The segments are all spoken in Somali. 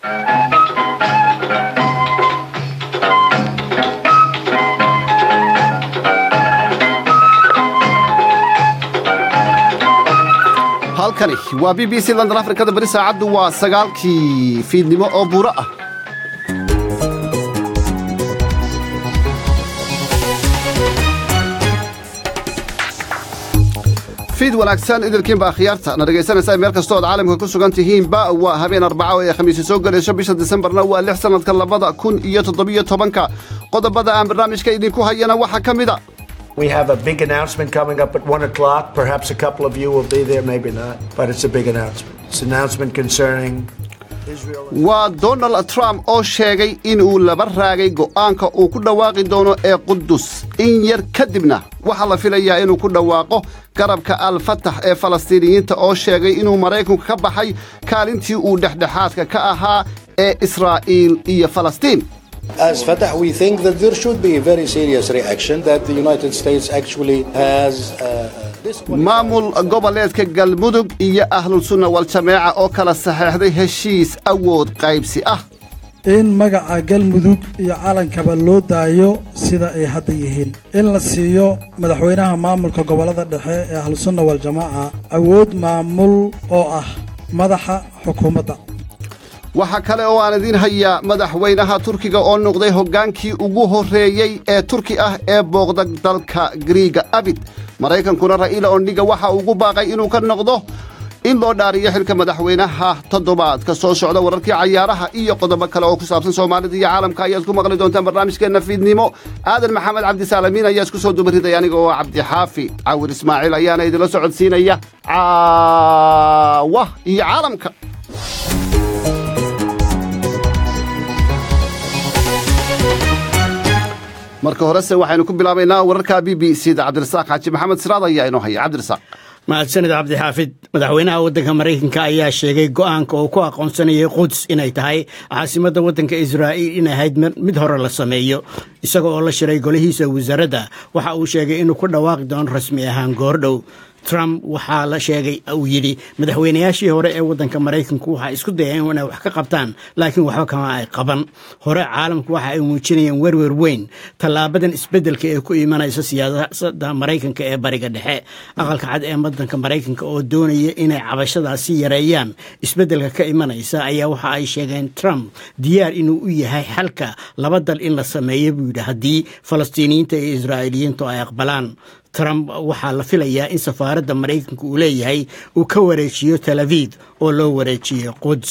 halkani waa b b c london afrikada beri saacaddu waa sagaalkii fiidnimo oo buuro ah fiid wanaagsan idilkiinbaa khiyaarta na dhegaysanaysaa meel kastoo ad caalamka ku sugan tihiinba waa habeen arbaco ee khamiisi soo gelayso bisha disembarna waa lix sannadka labada kun iyo toddobiyo tobanka qodobada aan barnaamijka idinku hayana waxaa ka mida We have a big announcement coming up at 1 o'clock. Perhaps a couple of you will be there, maybe not. But it's a big announcement. It's an announcement concerning Israel. waa donald trump oo sheegay inuu laba raagay go'aanka uu ku dhawaaqi doono ee qudus in yar kadibna waxaa la filayaa inuu ku dhawaaqo garabka al-fatax ee falastiiniyiinta oo sheegay inuu maraykanku ka baxay kaalintii uu dhexdhexaadka ka ahaa ee israa'iil iyo falastiin As Fatah, we think that there should be a very serious reaction that the United States actually has uh, this. maamul goboleedka galmudug iyo ahlulsunna wal-jameeca oo kala saxeexday heshiis awood qaybsi ah in magaca galmudug iyo calankaba loo daayo sida ay hadda yihiin in la siiyo madaxweynaha maamulka gobollada dhexe ee ahlusunna waljamaaca awood maamul oo ah madaxa xukuumadda waxaa kale oo aan idiin hayaa madaxweynaha turkiga oo noqday hoggaankii ugu horreeyey ee turki ah ee booqda dalka griiga abid maraykankuna ra'iila ondhiga waxa ugu baaqay inuu ka noqdo in loo dhaariyo xilka madaxweynaha toddobaadka soo socda wararkii cayaaraha iyo qodobo kale oo ku saabsan soomaalida iyo caalamka ayaad ku maqli doontaan barnaamijkeenna fiidnimo aadan maxamed cabdisaalamiin ayaa isku soo dubaridaya aniga oo cabdixaafi cawir ismaaciil ayaana idinla socodsiinaya caawa iyo caalamka marka horese waxaynu ku bilaabaynaa wararka b b c da cabdirasaaq xaaji maxamed siraad ayaa inoo haya cabdirasaaq mahadsanid cabdixaafid madaxweynaha waddanka maraykanka ayaa sheegay go'aanka uu ku aqoonsanayay quds inay tahay caasimadda waddanka israa'iil in ahayd mid hore la sameeyo isaga oo la shiray golihiisa wasaaradda waxa uu sheegay inuu ku dhawaaqi doono rasmi ahaan goordhow trump waxaa la sheegay uu yidhi madaxweynayaashii hore ee waddanka maraykanku waxaa isku dayeen inay wax ka qabtaan laakiin waxba kama ay qaban hore caalamku waxa ay muujinayeen werwer weyn tallaabadan isbeddelka ee ku imanaysa siyaasadda maraykanka ee bariga dhexe aqalka cad ee waddanka maraykanka oo doonaya inay cabashadaasi yareeyaan isbeddelka ka imanaysa ayaa waxa ay sheegeen trump diyaar inuu u yahay xalka laba dal in la sameeyo buu yidhi haddii falastiiniyiinta iyo israa'iiliyiintu ay aqbalaan trump waxaa la filayaa in safaaradda maraykanka uu leeyahay uu ka wareejiyo tel aviv oo loo wareejiyo quds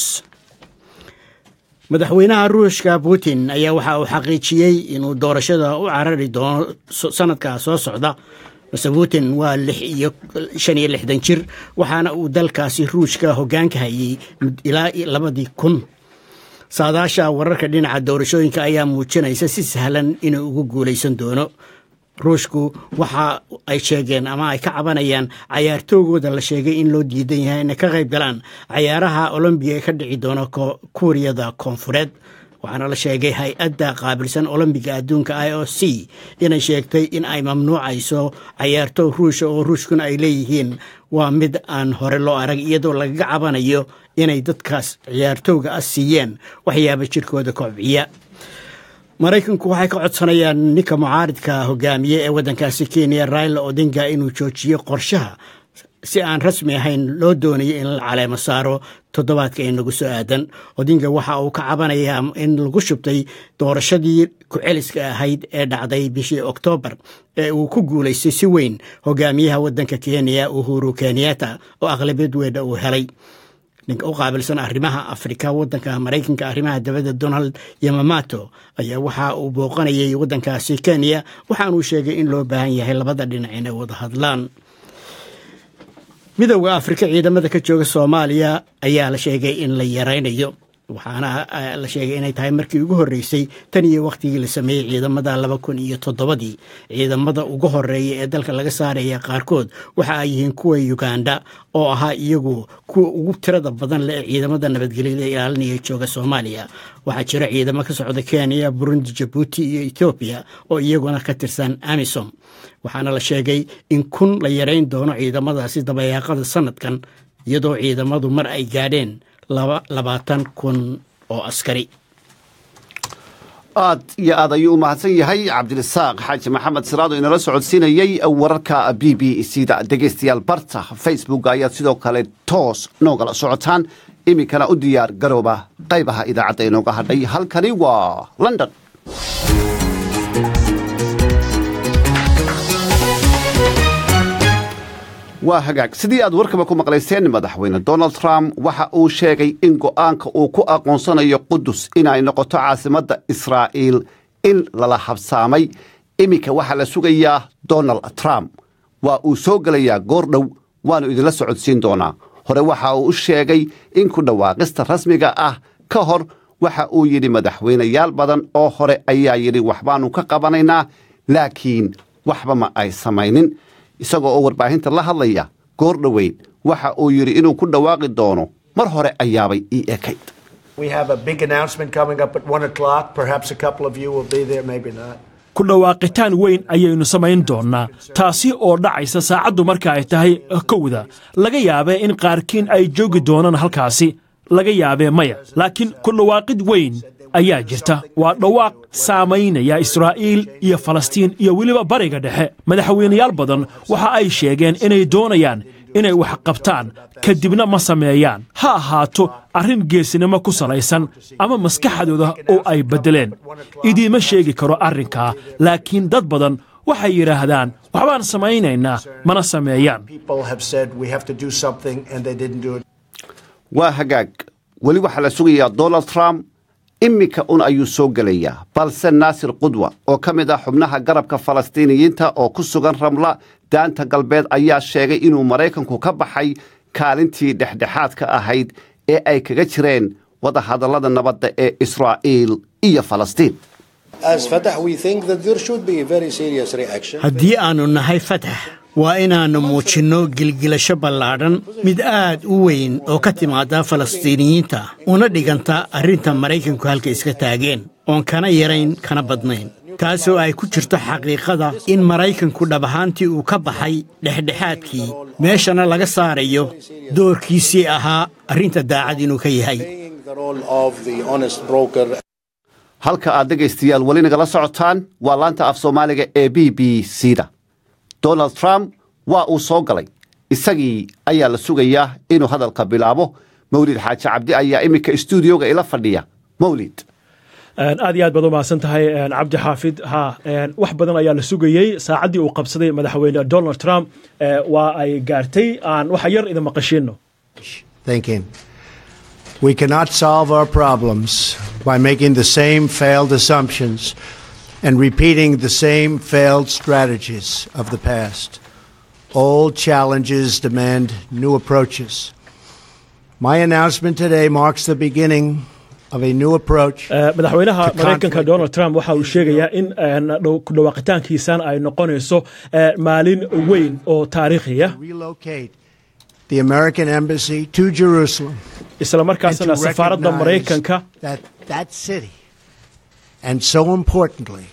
madaxweynaha ruushka putin ayaa waxa uu xaqiijiyey inuu doorashada u carari doono sanadka soo socda mase putin waa lix iyo shan iyo lixdan jir waxaana uu dalkaasi ruushka hoggaanka hayay ilaa labadii kun saadaasha wararka dhinaca doorashooyinka ayaa muujinaysa si sahlan inuu ugu guulaysan doono ruushku waxa ay sheegeen ama ay ka cabanayaan cayaartoogooda la sheegay in loo diidan yahay inay ka qayb galaan cayaaraha olombiga ee ka dhici doona kuuriyada koonfureed waxaana la sheegay hay-adda qaabilsan olombiga adduunka i o c inay sheegtay in ay mamnuucayso cayaartoog ruusha oo ruushkuna ay leeyihiin waa mid aan hore loo arag iyadoo lagaga cabanayo inay dadkaas ciyaartooga ah siiyeen waxyaaba jirkooda kobciya maraykanku waxay ka codsanayaan ninka mucaaridka hogaamiye ee waddankaasi kenya raila odinga inuu joojiyo qorshaha si aan rasmi ahayn loo doonayo in la caleemo saaro toddobaadka ee nagu soo aadan odinga waxa uu ka cabanayaa in lagu shubtay doorashadii ku-celiska ahayd ee dhacday bishii oktoobar ee uu ku guulaystay si weyn hogaamiyaha waddanka kenya uhuru kenyatta oo aqlabiyad weedha uu helay ninka u qaabilsan arrimaha afrika waddanka maraykanka arrimaha dabadda donald yamamato ayaa waxa uu booqanayay waddankaasi kenya waxaanuu sheegay in loo baahan yahay labada dhinac inay wada hadlaan midowda afrika ciidamada ka jooga soomaaliya ayaa la sheegay in la yaraynayo waxaana la sheegay inay tahay markii ugu horreysay tan iyo wakhtigii la sameeyey ciidamada laba kun iyo toddobadii ciidamada ugu horeeya ee dalka laga saaraya qaarkood waxa ay yihiin kuwa uganda oo ahaa iyagu kuwa ugu tirada badan leh ee ciidamada nabadgelyada ilaalinaya jooga soomaaliya waxaa jira ciidamo ka socda kenya burundi jabuuti iyo etoobiya oo iyaguna ka tirsan amisom waxaana la sheegay in kun la yarayn doono ciidamadaasi dabayaaqada sanadkan iyadoo ciidamadu mar ay gaadheen labaatan kun oo askari aad iyo aad ayuu u mahadsan yahay cabdirasaaq xaaji maxamed siraado inala socodsiinayey wararka b b c da dhegaystayaal barta facebook ayaad sidoo kale toos noogala socotaan iminkana u diyaar garooba qaybaha idaacadda inooga hadhay halkani waa london waa hagaag sidii aad warkaba ku maqlayseen madaxweyne donald trump waxa uu sheegay in go'aanka uu ku aqoonsanayo qudus inay noqoto caasimadda israa'iil in lala habsaamay iminka waxaa la sugayaa donald trump waa uu soo gelayaa goor dhow waannu idinla socodsiin doonaa hore waxa uu u sheegay in ku dhawaaqista rasmiga ah ka hor waxa uu yidhi madaxweynayaal badan oo hore ayaa yidhi waxbaannu ka qabanaynaa laakiin waxba ma ay samaynin isagoo oo warbaahinta la hadlaya goor dhoweyn waxa uu yidhi inuu ku dhawaaqi doono mar hore ayaabay ii ekayd We have a big announcement coming up at one o'clock. Perhaps a couple of you will be there, maybe not. ku dhawaaqitaan weyn ayaynu samayn doonnaa taasi oo dhacaysa saacaddu marka ay tahay kowda laga yaabee in qaarkiin ay joogi doonaan halkaasi laga yaabee maya laakiin ku dhawaaqid weyn ayaa jirta waa dhawaaq saamaynaya israa'iil iyo falastiin iyo weliba bariga dhexe madaxweynayaal badan waxa ay sheegeen inay doonayaan inay wax qabtaan kadibna ma sameeyaan ha ahaato arrin geesinimo ku salaysan ama maskaxdooda oo ay beddeleen idiima sheegi karo arrinkaa laakiin dad badan waxay yidhaahdaan waxbaan samaynaynaa mana sameeyaan People have said we have to do something and they didn't do it. waa hagaag weli waxaa la sugayaa donald trump iminka un ayuu soo gelayaa balse naasir qudwa oo ka mid ah xubnaha garabka falastiiniyiinta oo ku sugan ramla daanta galbeed ayaa sheegay inuu maraykanku ka baxay kaalintii dhexdhexaadka ahayd ee ay kaga jireen wadahadallada nabadda ee israa'iil iyo falastiin As Fatah, we think that there should be a very serious reaction. haddii aannu nahay fatax waa inaannu muujinno gilgilasho ballaadhan mid aad u weyn oo ka timaada falastiiniyiinta una dhiganta arrinta maraykanku halka iska taageen oon kana yarayn kana badnayn taasoo ay ku jirto xaqiiqada in maraykanku dhab ahaantii uu ka baxay dhexdhexaadkii meeshana laga saarayo doorkiisii ahaa arrinta daacad inuu ka yahay Playing the role of the honest broker halka aad dhegaystayaal weli nagala socotaan waa laanta af soomaaliga ee b b c da donald trump waa uu soo galay isagii ayaa la sugayaa inuu hadalka bilaabo mawlid xaaji cabdi ayaa iminka istuudioga ila fadhiya mawlid aad iyo aad baad u mahadsan tahay cabdi xaafid ha wax badan ayaa la sugayey saacaddii uu qabsaday madaxweyne donald trump eh, waa ay gaartay aan waxa yar idin maqashiino Thinking. We cannot solve our problems by making the same failed assumptions and repeating the same failed strategies of the past. Old challenges demand new approaches. My announcement today marks the beginning of a new approach. Eh, madaxweynaha To maraykanka conflict. donald trump waxa uu sheegayaa in eh, dhow- ku dhawaaqitaankiisan ay noqonayso eh, maalin weyn oo taariikhiya relocate the American embassy to Jerusalem. isla and markaasna to safaaradda recognize maraykanka that that city, and so importantly,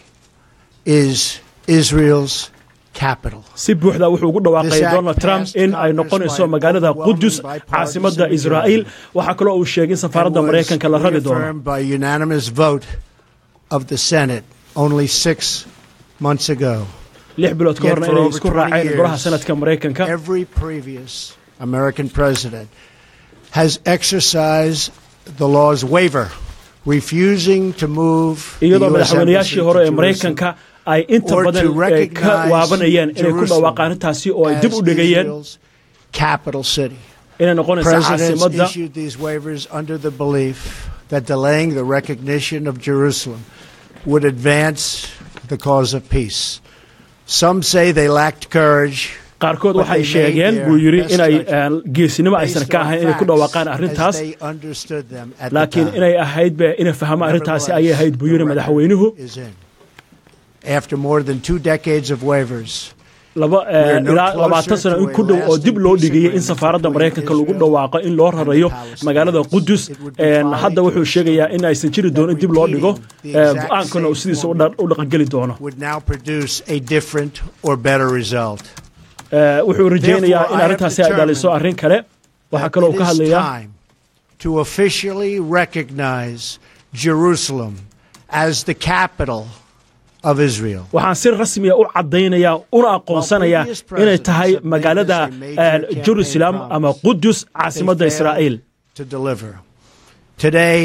is Israel's capital. si buuxda wuxuu ugu dhawaaqay This act donald trump passed in ay Congress noqonayso by magaalada overwhelming qudus bipartisan caasimadda majority. israa'iil waxaa kaloo uu sheegay in safaaradda and was maraykanka la rari doono reaffirmed by unanimous vote of the Senate only six months ago. lix bilood ka Yet horna for inay over isku 20 raaceen golaha years, sanadka maraykanka Every previous American president has exercised the law's waiver, refusing to move the iyadoo U.S. embassy madaxweynayaashii to hore ee Jerusalem. maraykanka ay inta or to badan eh, ka recognize waabanayeen inay ku Jerusalem dhawaaqaan intaasi oo ay dib u as dhigayeen Israel's capital city. inay noqonayso Presidents caasimadda issued these waivers under the belief that delaying the recognition of Jerusalem would advance the cause of peace. Some say they lacked courage. qaarkood but waxay they made sheegeen their buu yidhi best inay judgment eh, geesinimo aysan based ka on ahayn inay ku facts dhawaaqaan as arrintaas they understood them at the laakiin time. inay ahayd be inay fahmaan arrintaasi ayay ahayd buu yidhi madaxweynuhu is in. After more than two decades of waivers, laba eh, We are no ilaa closer labaatan sano to in a ku dhow oo lasting dib loo peace dhigayay in agreement safaaradda between maraykanka lagu Israel dhawaaqo in loo rarayo and the Palestinians. magaalada qudus It would be En, folly hadda wuxuu to sheegayaa in aysan jiri doonin dib loo dhigo repeating the eh, exact go-aankana uu same sidiisa u formula. dha- u dhaqangeli doono would now produce a different or better result. Eh, wuxuu rajaynayaa Therefore, in I have arrintaasi ay dhaliso determined arrin kale waxaa that kaloo it ka is hadlayaa time to officially recognize Jerusalem as the capital of Israel. waxaan si rasmiya u caddaynayaa una aqoonsanayaa inay tahay magaalada jerusalem ama qudus caasimadda israa'iil to deliver. Today,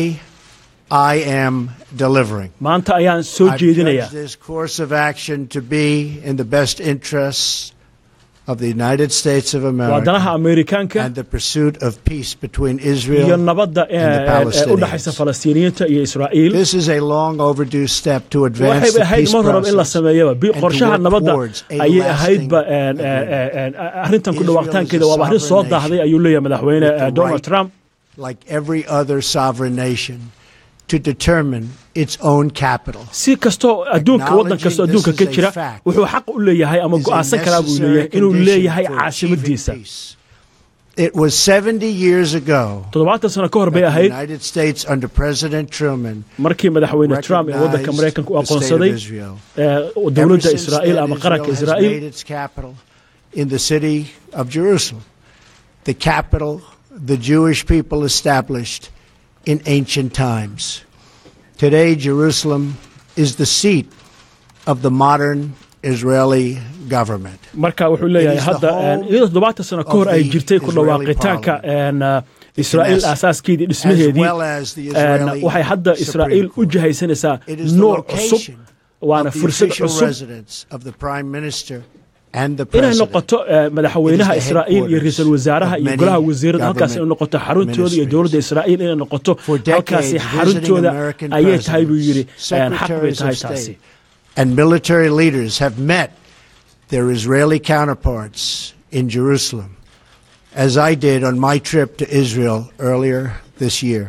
I am delivering. maanta ayaan soo I've jeedinayaa judged this course of action to be in the best interests of the United States of waa America danaha ameerikaanka and the pursuit of peace between iyo Israel nabadda and the ee u dhexaysa Palestinians. falastiiniyiinta iyo israa'iil This is a long overdue step to advance waxayba the ahayd peace mar horeba in la process sameeyaba bi- and to qorshaha work nabadda towards a ayay lasting ahaydba agreement. arrintan ku Israel dhawaaqtaankeeda is a waaba arrin soo sovereign daahday nation ayuu leeyahay madaxweyne with the eh, donald right trump like every other sovereign nation, to determine its own capital. si kastoo adduunka waddan kastoo adduunka ka jira wuxuu xaq u leeyahay ama is a go'aansan karaa buu necessary leeyahay inuu condition leeyahay for achieving caasimadiisa peace. It was 70 years ago toddobaatan sano ka hor bay that the ahayd United States under President Truman markii madaxweyne trump ee waddanka recognized maraykanka u the state of aqoonsaday Israel. eh, Ever dowladda since israa'iil then, ama qaranka Israel has israa'iil made its capital in the city of Jerusalem, the capital the Jewish people established in ancient times. Today, Jerusalem is the seat of the modern Israeli government. marka wuxuu leeyahay It is the hadda home iyadoo toddobaatan sano ka hor of ay the jirtay ku Israeli dhawaaqitaanka parliament. en, uh, israa'iil Knesset, aasaaskeedii as dhismaheedii well as the en, Israeli waxay hadda Supreme israa'iil u Court. jihaysanaysaa It is the nuur cusub location waana of the fursad official cusub residence of the prime minister and the inay president. noqoto eh, madaxweynaha It is the israa'iil iyo headquarters ra-iisul wasaaraha of iyo many golaha wasiirada halkaas inay government noqoto xaruntooda iyo ministries. dowladda israa'iil inay noqoto For halkaasi decades, xaruntooda visiting American ayay tahay buu yidhi presidents, en, xaq bay secretaries tahay of taasi state, and military leaders have met their Israeli counterparts in Jerusalem, as I did on my trip to Israel earlier this year.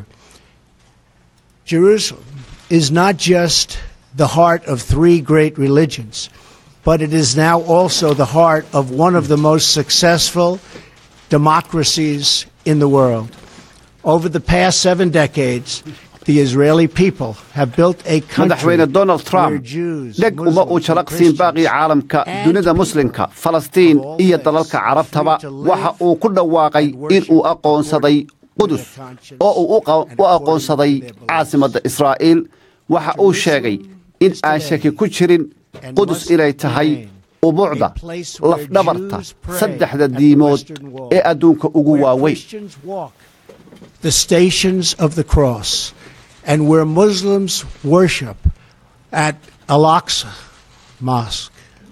Jerusalem is not just the heart of three great religions, but it is now also the heart of one of the most successful democracies in the world. Over the past seven decades, the Israeli people have built a country madaxweyne donald where trump Jews, dheg uma uu Muslims, and jalaqsiin baaqii Christians caalamka and dunida people muslimka falastiin of all iyo faiths dalalka are carabtaba free to live waxa uu ku dhawaaqay and worship in uu aqoonsaday according qudus to their conscience oo uu u qa- and u according aqoonsaday to their beliefs. caasimadda israa'iil waxa uu sheegay in aan shaki ku jirin and qudus must inay tahay remain ubuucda a place where lafdhabarta Jews pray saddexda at the diimood Western Wall, ee adduunka ugu where waaweyn Christians walk the stations of the cross, and where Muslims worship at Al Aqsa Mosque.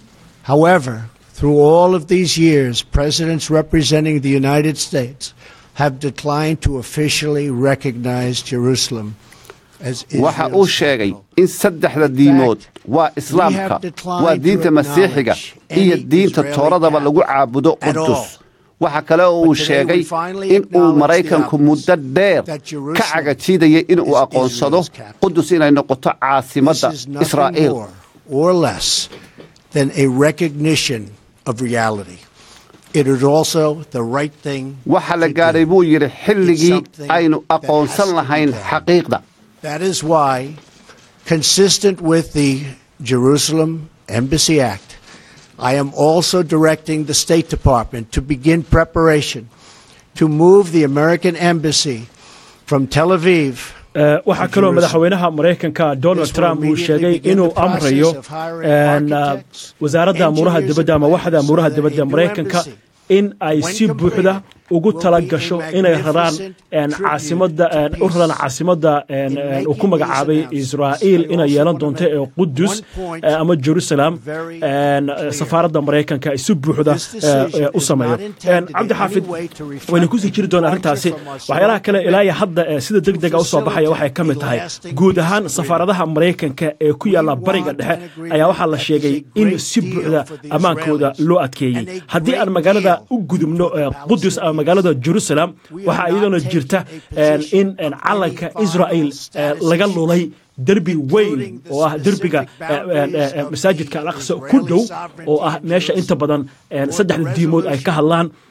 However, through all of these years, presidents representing the United States have declined to officially recognize Jerusalem as waxa uu Israel's sheegay capital. in saddexda diimood waa islaamka declined waa to diinta masiixiga acknowledge iyo any diinta Israeli tooradaba lagu capital caabudo at all. qudus waxa kale oo uu But today sheegay we finally in uu acknowledge maraykanku the muddo obvious, dheer that ka Jerusalem cagajiidayay in uu is aqoonsado Israel's capital. qudus inay noqoto This caasimadda is nothing israa'iil more or less than a recognition of reality. It is also the right thing waxa la to gaadhay do. buu yidhi xilligii something aynu that aqoonsan has to be lahayn done. xaqiiqda That is why, consistent with the Jerusalem Embassy Act, I am also directing the State Department to begin preparation to move the American Embassy from Tel Aviv Eh, waxaa kaloo Jerusalem. madaxweynaha maraykanka donald This will trump uu immediately sheegay begin inuu the process amrayo of hiring en, uh, architects, wasaaradda amuuraha engineers, dibadda ama and waxda planners amuuraha so that dibadda a new maraykanka embassy, in ay when si buuxda completed, ugu will tala be a gasho inay raraan magnificent en, tribute caasimadda to en, u raraan peace. caasimadda en, In en, uu ku making these magacaabay announcements, israa'iil I inay also yeelan want to doonto make ee qudus one point eh, ama jerusalem very en, clear. safaaradda maraykanka ay si buuxda This decision eh, u is sameeyo not intended En, cabdi in any xaafid way to reflect wayna kusii jiri doonaa departure arrintaasi from our waxyaalaha kale ilaa iyo commitment hadda eh, sida deg dega usoo baxaya waxay ka mid tahay guud ahaan safaaradaha maraykanka ee ku yaalla bariga dhexe ayaa waxaa la sheegay in si buuxda ammaankooda loo adkeeyey haddii aan magaalada u gudubno eh, qudus ama magaalada jerusalem waxaa iyadana jirta en, in en, calanka israel eh, laga lulay derbi weyn oo ah derbiga eh, eh, eh, masaajidka al aqsa ku dhow oo ah meesha inta badan en, saddexda diimood ay ka hadlaan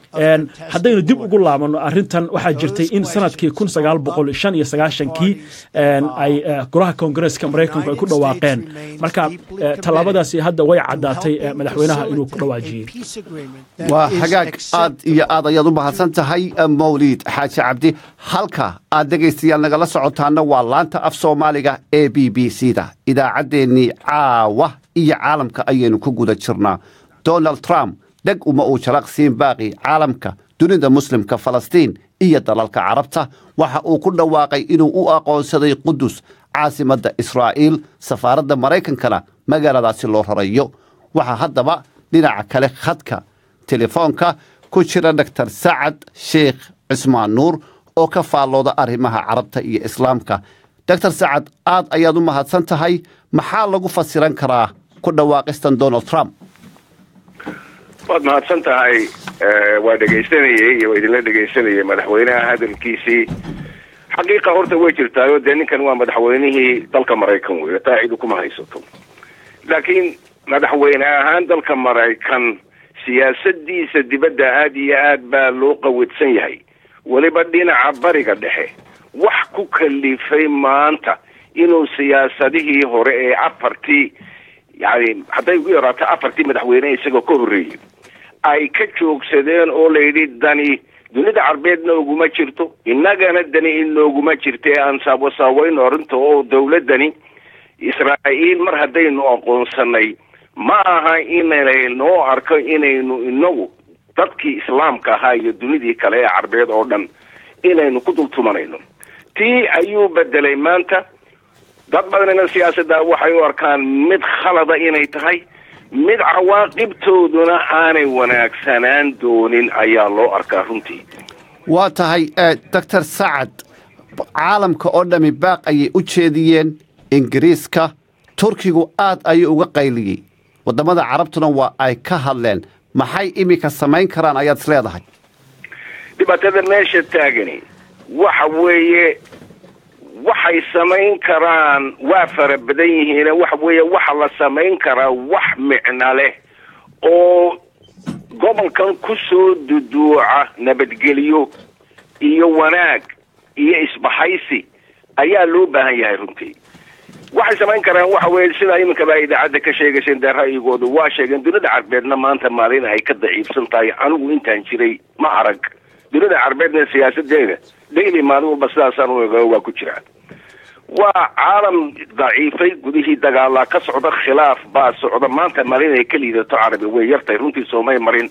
haddaynu dib ugu laabanno arrintan waxaa jirtay in sanadkii kun sagaal boqol shan iyo sagaashankii ay golaha koongareeska maraykanku ay ku dhawaaqeen marka tallaabadaasi hadda way caddaatay madaxweynaha inuu ku dhawaajiyey waa hagaag aad iyo aad ayaad u mahadsan tahay mawliid xaaji cabdi halka aad dhegaystayaal nagala socotaana waa laanta af soomaaliga ee b b c da idaacaddeenii caawa iyo caalamka ayaynu ku guda jirnaa donald trump dheg uma uu jalaqsiin baaqi caalamka dunida muslimka falastiin iyo dalalka carabta waxa uu ku dhawaaqay inuu u aqoonsaday qudus caasimadda israa'iil safaaradda maraykankana magaaladaasi loo rarayo waxaa haddaba dhinaca kale khadka telefoonka ku jira doktor sacad sheekh cismaan nuur oo ka faallooda arrimaha carabta iyo islaamka doctor sacad aad ayaad u mahadsan tahay maxaa lagu fasiran karaa ku dhawaaqistan donald trump waad mahadsan tahay waa dhegaysanayey iyo waa idinla dhegaysanayay madaxweynaha hadalkiisii xaqiiqa horta way jirtaayo dee ninkan waa madaxweynihii dalka maraykan wey taa cidu kuma haysato laakiin madaxweyne ahaan dalka maraykan siyaasadiisa dibadda aada iyo aad baa loo qawidsan yahay weliba dhinaca bariga dhexe wax ku kalifay maanta inuu siyaasadihii hore ee afartii yani hadday ugu yaraato afartii madaxweyne isagoo ka horreeyey ay ka joogsadeen oo layidhi dani dunida carbeedna oguma jirto innagana dani inooguma jirta ee aan saawasaaweyn arrinta oo dawladdani israa'iil mar haddaynu aqoonsanay ma aha inay noo arko inaynu inagu dadkii islaamka ahaa iyo dunidii kale ee carbeed oo dhan inaynu ku dultumanayno tii ayuu bedelay maanta dad badanina siyaasadda waxay u arkaan mid khalada inay tahay mid cawaaqibtooduna aanay wanaagsanaan doonin ayaa loo arkaa runtii waa tahay doctor sacad caalamka oo dhammi baaq ayay u jeediyeen ingiriiska turkigu aad ayuu uga qayliyey waddamada carabtuna waa ay ka hadleen maxay iminka samayn karaan ayaad is leedahay dhibaatada meesha taagani waxa weeye waxay samayn karaan waa fara badan yihiin waxa weeye waxa la samayn karaa wax micno leh oo gobolkan ku soo duduuca nabadgelyo iyo wanaag iyo isbahaysi ayaa loo baahan yahay runtii waxay samayn karaan waxa weeye sidaa iminkaba ay idaacadda ka sheegayseen dee ra'yigooda waa sheegeen dunida carbeedna maanta maalin ay ka daciifsan tahay anigu intaan jiray ma arag dunida carbeedna siyaasadeeda daily maalin walba sidaasaan u ego waa ku jiraan waa caalam daciifay gudihii dagaalaa ka socda khilaaf baa socda maanta maalin ay ka liidato carabi way yartahay runtii soomay marin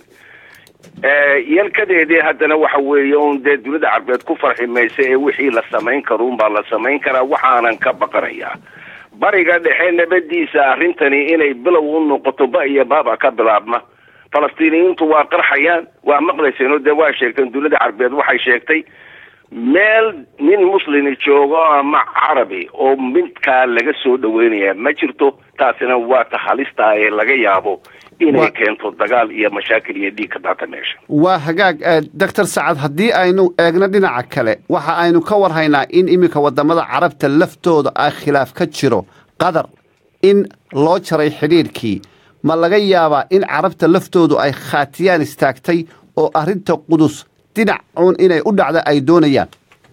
yalkadeedii haddana waxa weeye un dee dunida carbeed ku farxi maysa ee wixii la samayn karo unbaa la samayn karaa waxaanan ka baqanayaa bariga dhexe nabadiisa arrintani inay bilow u noqoto ba iyo baaba ka bilaabma falastiiniyiintu waa qarxayaan waa maqlayseen dee waa sheegteen dunida carbeed waxay sheegtay meel nin muslimi joogo ama carabi oo midkaa laga soo dhaweynaya ma jirto taasina waa ta halista ee laga yaabo inay keento dagaal iyo mashaakil iyo dhiig ka daata meesha waa hagaag doctor sacad haddii aynu eegno dhinaca kale waxa aynu ka warhaynaa in iminka waddamada carabta laftooda ah khilaaf ka jiro qatar in loo jaray xidhiidhkii ma laga yaabaa in carabta laftoodu ay khaatiyaan istaagtay oo arrinta qudus dhinac uun inay u dhacda ay doonayaan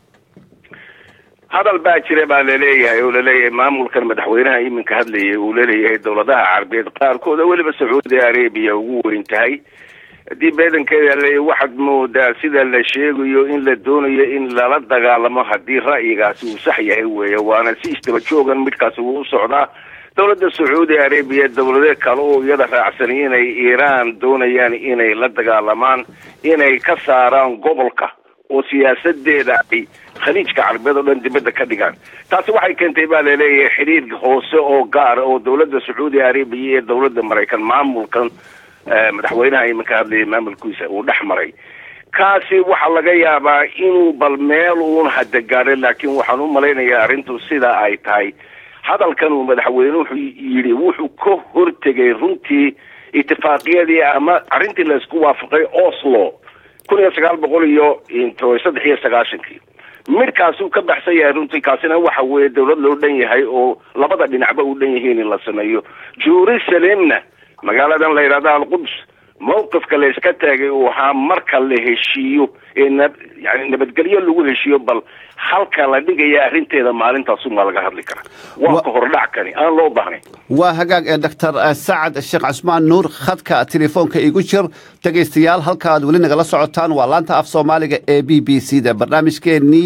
hadal baa jira baa laleeyahay oo laleeyahay maamulkan madaxweynaha iminka hadlayay uu laleeyahay dowladaha carabeed qaarkood oo weliba sacuudi arabiya ugu weyn tahay haddii beedankeeda leeyahy waxaad moodaa sida la sheegayo in la doonayo in lala dagaalamo haddii ra'yigaasi uu sax yahay weeye waana si isdaba joogan midkaasi wuu u socdaa dowladda sacuudi arabiya dowlado kale oo iyada raacsan inay iiraan doonayaan inay la dagaalamaan inay ka saaraan gobolka oo siyaasadeeda ay khaliijka carabeed oo dhan dibadda ka dhigaan taasi waxay keentay baa laleeyahay xidhiir hoose oo gaara oo dowladda sacuudi arabiya iyo dowladda maraykan maamulkan madaxweynaha iminka hadlayay maamulkiisa uu dhex maray kaasi waxaa laga yaabaa inuu bal meel uun hada gaadhay laakiin waxaan u malaynayaa arrintu sidaa ay tahay hadalkan uu madaxweynuhu yidhi wuxuu ka hortegay runtii itifaaqiyadii ama arrintii laysku waafaqay oslo kun iyo sagaal boqol iyo saddex iyo sagaashankii midkaasuu ka baxsan yahay runtii kaasina waxa weeye dowlad loo dhan yahay oo labada dhinacba u dhan yihiin in la sameeyo jerusalemna magaaladan la yidhahda alquds mawqifka la iska taagay uu ahaa marka la heshiiyo ee na yani nabadgelyo lagu heshiiyo bal halka la dhigaya arrinteeda maalintaasumaa laga hadli karaa waa ka hordhac kani aan loo baahnayn waa hagaag ee doctor sacad sheekh cusmaan nuur khadka telefoonka igu jir dhegaystayaal halka aad weli nagala socotaan waa laanta af soomaaliga ee b b c da barnaamijkeennii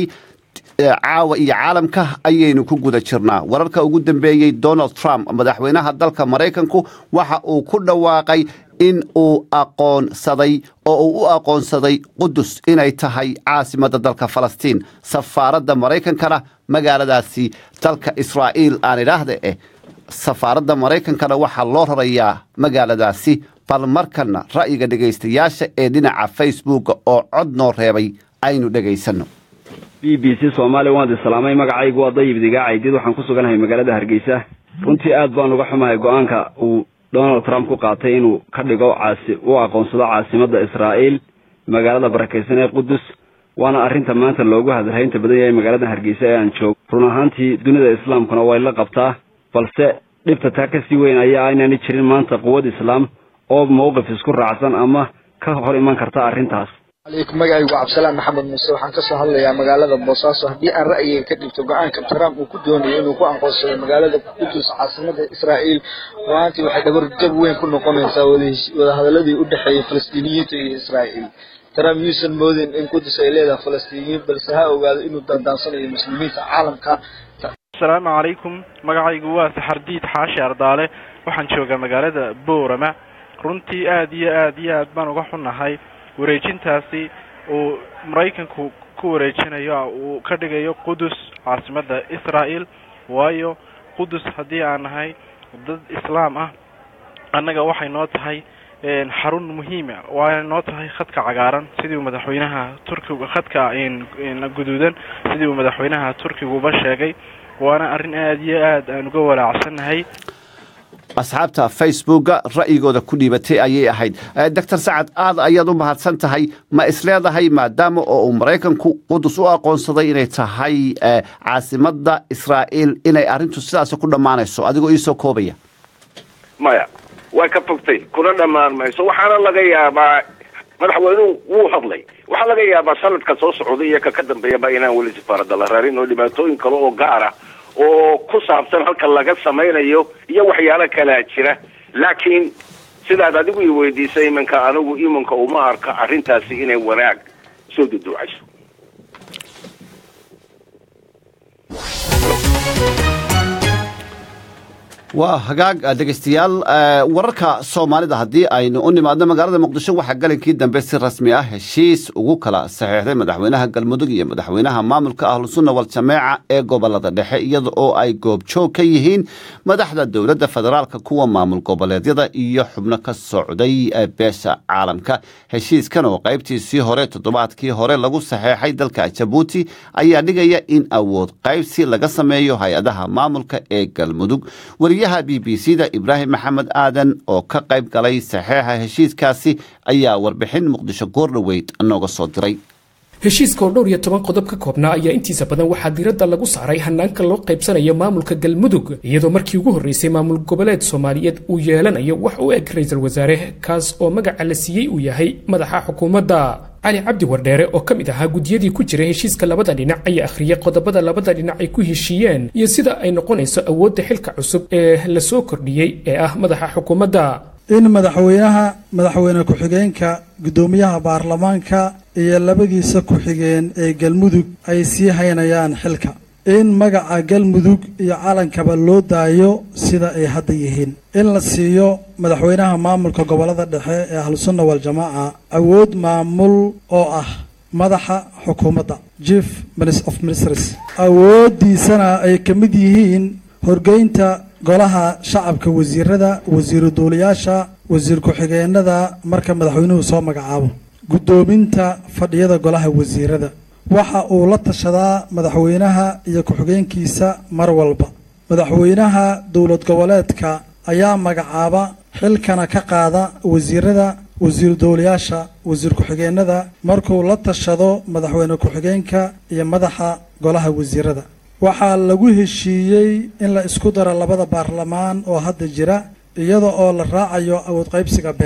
caawa iyo caalamka ayaynu ku guda jirnaa wararka ugu dambeeyey donald trump madaxweynaha dalka maraykanku waxa uu ku dhawaaqay in uu aqoonsaday oo uu u aqoonsaday qudus inay tahay caasimadda dalka falastiin safaaradda maraykankana magaaladaasi dalka israa'iil aan idhaahda eh safaaradda maraykankana waxaa loo rarayaa magaaladaasi bal markana ra'yiga dhegaystayaasha ee dhinaca facebooka oo cod noo reebay aynu dhegaysanno b b c soomaaliya waan idi salaamay magacaygu waa dayib digaacaydiid waxaan ku suganahay magaalada hargeysa runtii aad baan uga xumahay go-aanka uu donald trump ku qaatay inuu ka dhigo caasi u aqoonsado caasimadda israa'iil magaalada barakaysan ee qudus waana arrinta maanta loogu hadalhaynta badan yahay magaalada hargeysa ee aan joogo run ahaantii dunida islaamkuna way la qabtaa balse dhibta taa kasii weyn ayaa aynani jirin maanta quwad islaam oo mowqif isku raacsan ama ka hor iman karta arrintaas alaykum magacaygu cabdisalaan maxamed muuse waxaan kasoo hadlayaa magaalada boosaaso haddii aan ra'yiga ka dhigto go-aanka trump uu ku doonayo inuu ku aqoonsado magaalada qudus caasimada israa'iil ruaantii waxay dhabarjab weyn ku noqonaysaa wadahadaladii u dhexeeyay falastiiniyiinta iyo israa'iil trump yuusan moodin in qudus ay leedahay falastiiniyiin balse ha ogaado inuu dandaansanayo muslimiinta caalamka asalaamu calaykum magacaygu waa saxardiid xaashi ardaale waxaan joogaa magaalada boorama runtii aad iyo aad iyo aad baan uga xunnahay wareejintaasi uu maraykanku ku wareejinayo uu ka dhigayo qudus caasimadda israa'el waayo qudus haddii aan nahay dad islaam ah annaga waxay noo tahay xarun muhiima waana noo tahay khadka cagaaran sidii uu madaxweynaha turkiga khadka guduudan sidii uu madaxweynaha turkiguba sheegay waana arrin aada iyo aad aan uga walaacsannahay asxaabta facebooka ra'yigooda ku dhiibatay ayay ahayd doctor sacad aad ayaad u mahadsan tahay ma isleedahay maadaama oo uu maraykanku qudus u aqoonsaday inay tahay caasimadda israa'iil inay arrintu sidaas ku dhammaanayso adigoo iisoo koobaya maya way ka fogtay kuna dhammaan mayso waxaana laga yaabaa madaxweynuhu wuu hadlay waxaa laga yaabaa sanadka soo socday iyo ka ka dambeeyaba inaan weli safaaradda la rarin oo dhibaatooyin kale oo gaara oo ku saabsan halka laga samaynayo iyo waxyaalo kalaa jira laakiin sidaad adigu i weydiisay iminka anigu iminka uma arka arrintaasi inay wanaag soo duduucayso waa hagaag dhegaystayaal wararka soomaalida haddii aynu u nimaadno magaalada muqdisho waxaa galinkii dambe si rasmi ah heshiis ugu kala saxeexday madaxweynaha galmudug iyo madaxweynaha maamulka ahlusunna waljameeca ee gobolada dhexe iyada oo ay goobjoog ka yihiin madaxda dowladda federaalka kuwa maamul goboleedyada iyo xubno ka socday beesha caalamka heshiiskan oo qaybtiisii hore toddobaadkii hore lagu saxeexay dalka jabuuti ayaa dhigaya in awood qaybsi laga sameeyo hay-adaha maamulka ee galmudug wariyaha b b c da ibraahim maxamed aadan oo ka qayb galay saxeexa heshiiskaasi ayaa warbixin muqdisho goordhoweyd nooga soo diray heshiiska oo dhowr iyo toban qodob ka koobnaa ayaa intiisa badan waxaa diiradda lagu saaray hanaanka loo qaybsanayo maamulka galmudug iyadoo markii ugu horreysay maamul goboleed soomaaliyeed uu yeelanayo wax u eg ra-iisul wasaare kaas oo magaca la siiyey uu yahay madaxa xukuumadda cali cabdi wardheere oo ka mid ahaa guddiyadii ku jiray heshiiska labada dhinac ayaa akhriyay qodobada labada dhinac ay ku heshiiyeen iyo sida ay noqonayso awoodda xilka cusub ee la soo kordhiyey ee ah madaxa xukuumadda in madaxweynaha madaxweyne ku-xigeenka guddoomiyaha baarlamaanka iyo labadiisa ku-xigeen ee galmudug ay sii haynayaan xilka in magaca galmudug iyo calankaba loo daayo sida ay hadda yihiin in la siiyo madaxweynaha maamulka gobolada dhexe ee ahlusunna waljamaaca awood maamul oo ah madaxa xukuumadda chief of ministers awooddiisana ay ka mid yihiin horgeynta golaha shacabka wasiirada wasiiru duuliyaasha wasiir ku-xigeenada marka madaxweynuhu soo magacaabo guddoominta fadhiyada golaha wasiirada waxa uu la tashadaa madaxweynaha iyo ku-xigeenkiisa mar walba madaxweynaha dowlad goboleedka ayaa magacaaba xilkana ka qaada wasiirada wasiir dowlayaasha wasiir ku-xigeenada markuu la tashado madaxweyne ku-xigeenka iyo madaxa golaha wasiirada waxaa lagu heshiiyey in la isku daro labada baarlamaan oo hadda jira iyada oo la raacayo awood qaybsiga beelaha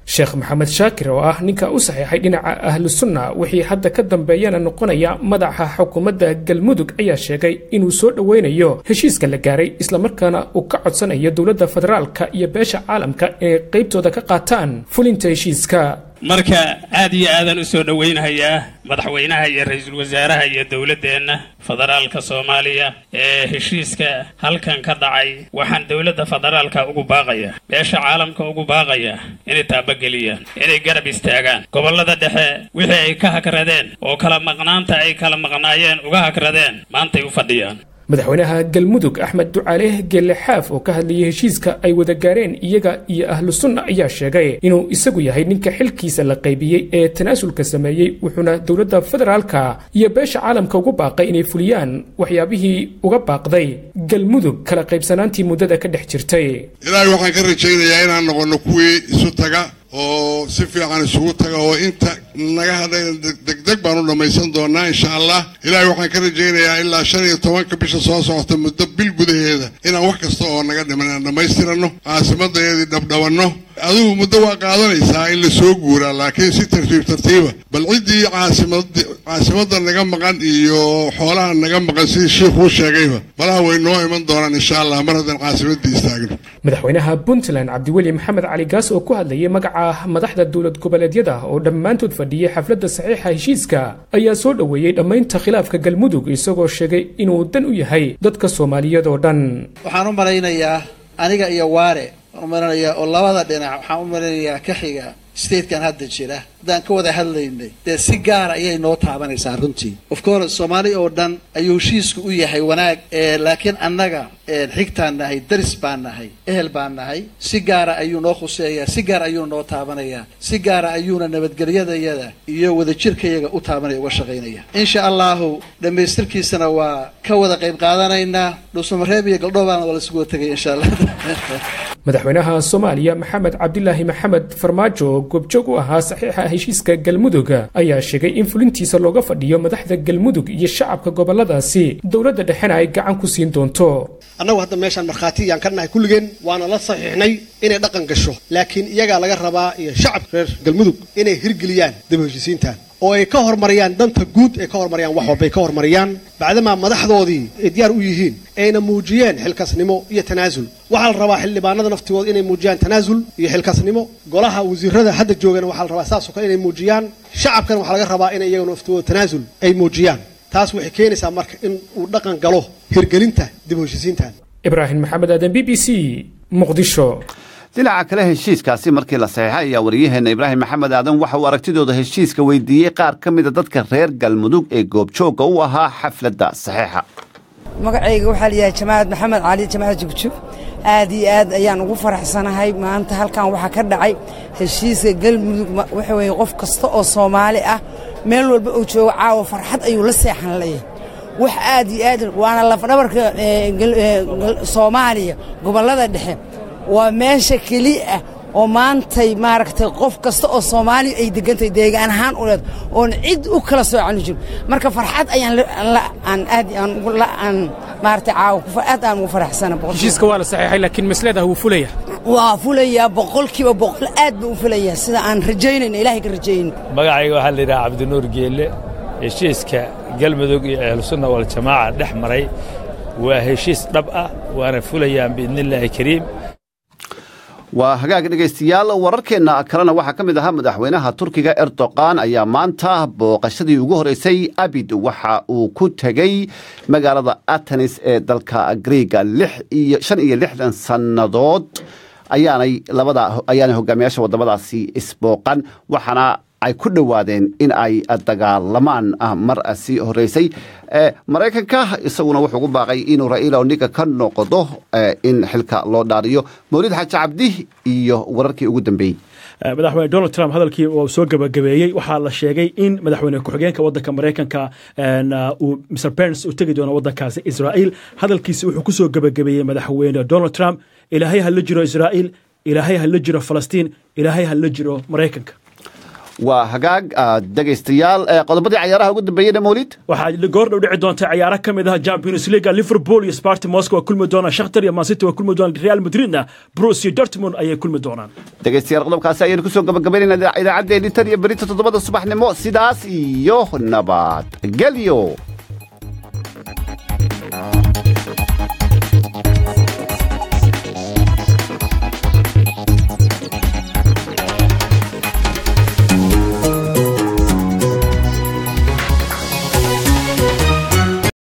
sheekh maxamed shaakir oo ah ninka u saxiixay dhinaca ahlu sunna wixii hadda ka dambeeyana noqonaya madaxa xukuumadda galmudug ayaa sheegay inuu soo dhoweynayo heshiiska la gaaray islamarkaana uu ka codsanayo dowladda federaalka iyo beesha caalamka inay qaybtooda ka qaataan fulinta heshiiska marka aad iyo aadaan u soo dhowaynahayaa madaxweynaha iyo ra-iisul wasaaraha iyo dowladdeenna federaalka soomaaliya ee heshiiska halkan ka dhacay waxaan dowladda federaalka ugu baaqayaa beesha caalamka ugu baaqayaa inay taabageliyaan inay garab istaagaan gobollada dhexe wixii ay ka hagradeen oo kala maqnaanta ay kala maqnaayeen uga hagradeen maantay u fadhiyaan madaxweynaha galmudug axmed ducaale geelle xaaf oo ka hadlayay heshiiska ay wada gaareen iyaga iyo ahlu sunna ayaa sheegay inuu isagu yahay ninka xilkiisa la qaybiyey ee tanaasulka sameeyey wuxuuna dowladda federaalka iyo beesha caalamka ugu baaqay inay fuliyaan waxyaabihii uga baaqday galmudug kala qaybsanaantii muddada ka dhex jirtay ilaahay waxaan ka rajaynayaa inaan noqonno kuwii isu taga oo si fiican isugu taga oo inta naga hadhay degdeg baan u dhammaysan doonaa insha allah ilaahay waxaan ka rajaynayaa ilaa shan iyo tobanka bisha soo socota muddo bil gudaheeda inaan wax kasta oo naga dhiman aan dhammaystiranno caasimadayadii dhabdhabanno adigu muddo waa qaadanaysaa in la soo guuraa laakiin si tartiib tartiiba bal ciddii caasimad caasimadda naga maqan iyo xoolaha naga maqan sidii shiikhuu sheegayba malaha way noo iman doonaan insha allah mar haddaan caasimaddii istaagno madaxweynaha puntland cabdiweli maxamed cali gaas oo ku hadlayay magaca madaxda dowlad goboleedyada oo dhammaantood fadhiyay xafladda saxiixa heshiiska ayaa soo dhoweeyey dhammaynta khilaafka galmudug isagoo sheegay inuu dan u yahay dadka soomaaliyeed oo dhan waxaan u malaynayaa aniga iyo waare waan u malaynayaa oo labada dhinac waxaan u malaynayaa ka xiga statekan hadda jira haddaan ka wada hadlaynay dee si gaara ayay noo taabanaysaa runtii of course soomaali oo dhan ayuu heshiisku u yahay wanaag laakiin annaga xigtaan nahay daris baan nahay ehel baan nahay si gaara ayuu noo khuseeyaa si gaar ayuu noo taabanayaa si gaara ayuuna nabadgelyadayada iyo wadajirkayaga u taabanaya uga shaqaynaya insha allahu dhammaystirkiisana waa ka wada qayb qaadanaynaa dhuusamareeb iyo galdhoobaana waa lasugu tegay insha allah madaxweynaha soomaaliya maxamed cabdilaahi maxamed farmaajo oo goobjoog u ahaa saxiixa heshiiska galmudug ayaa sheegay in fulintiisa looga fadhiyo madaxda galmudug iyo shacabka goboladaasi dowladda dhexena ay gacan ku siin doonto annagu hadda meeshaan markhaatiyaan ka nahay kulligeen waana la saxiixnay inay dhaqan gasho laakiin iyagaa laga rabaa iyo shacabka reer galmudug inay hirgeliyaan daba heshiisiintan oo ay ka hormariyaan danta guud ay ka hormariyaan wax walba ay ka hormariyaan bacdamaa madaxdoodii ay diyaar u yihiin ayna muujiyeen xilkasnimo iyo tanaasul waxaa la rabaa xildhibaanada naftigooda inay muujiyaan tanaasul iyo xilkasnimo golaha wasiirada hadda joogana waxaa la rabaa saasoo kale inay muujiyaan shacabkana waxaa laga rabaa inay iyaga naftigooda tanaasul ay muujiyaan taas waxay keenaysaa marka in uu dhaqan galo hirgelinta dib u heshiisiintan ibraahim maxamed aadan b b c muqdisho dhinaca kale heshiiskaasi markii la saxeexay ayaa wariyaheenna ibraahim maxamed aadan waxa uu aragtidooda heshiiska weydiiyey qaar ka mida dadka reer galmudug ee goobjoogga u ahaa xafladda saxeexa magacayga waxaa layahay jamaacad maxamed cali jamaacad jugjug aad iyo aad ayaan ugu faraxsanahay maanta halkan waxaa ka dhacay heshiiska galmudug waxa weye qof kasta oo soomaali ah meel walba uu joogo caawa farxad ayuu la seexan leeyahay wax aad iyo aad waana lafdhabarka soomaaliya gobollada dhexe waa meesha keliya oo maantay maaragtay qof kasta oo soomaaliya ay degantahay deegaan ahaan u leed oon cid u kala soocan jirin marka farxad ayaan aan aad aan maaragtay caawa aad aan ugu faraxsana heshiiska waa la saxiixay laakiin masleedaha wuu fulaya waa fulayaa boqolkiiba boqol aad buu u fulayaa sida aan rajaynayno ilaahay ka rajaynayno magacayga waxaa la yidhaha cabdinuur geelle heshiiska galmudug iyo ahlusunna waljamaaca dhex maray waa heshiis dhab ah waana fulayaan biidnillaahi kariim waa hagaag dhegaystayaal wararkeenna kalena waxaa ka mid ahaa madaxweynaha turkiga erdoqan ayaa maanta booqashadii ugu horeysay abid waxa uu ku tegey magaalada atenis ee dalka griega shan iyo lixdan sannadood ayaanay labada ayaanay hogaamiyaasha waddamadaasi isbooqan waxaana ay ku dhowaadeen in ay dagaalamaan mar sii horeysay maraykanka isaguna wuxuu ugu baaqay inuu ra'iila odinga ka noqdo in xilka loo dhaariyo mawlid xaaji cabdi iyo wararkii ugu dambeeyey madaxweyne donald trump hadalkii uu soo gabagabeeyey waxaa la sheegay in madaxweyne ku-xigeenka wadanka maraykanka uu mr pence u tegi doono wadankaasi israa'iil hadalkiisi wuxuu ku soo gabagabeeyey madaxweyne donald trump ilaahay ha la jiro israa'iil ilaahay ha la jiro falastiin ilaahay ha la jiro maraykanka waa hagaag dhegaystayaal qodobadii cayaaraha ugu dambeeyeyna mawlid waxaa goordhow dhici doonta ciyaaro ka mid ah champions league liverpool iyo sparti moscow waa kulmi doonaan shakhtar iyo mancity waa kulmi doonaan real madridna bruce iyo dortmund ayay kulmi doonaan dhegaystayaal qodobkaasi ayaynu kusoo gabagabaynayna idaacaddeenni tan iyo berita toddobada subaxnimo sidaas iyo nabad gelyo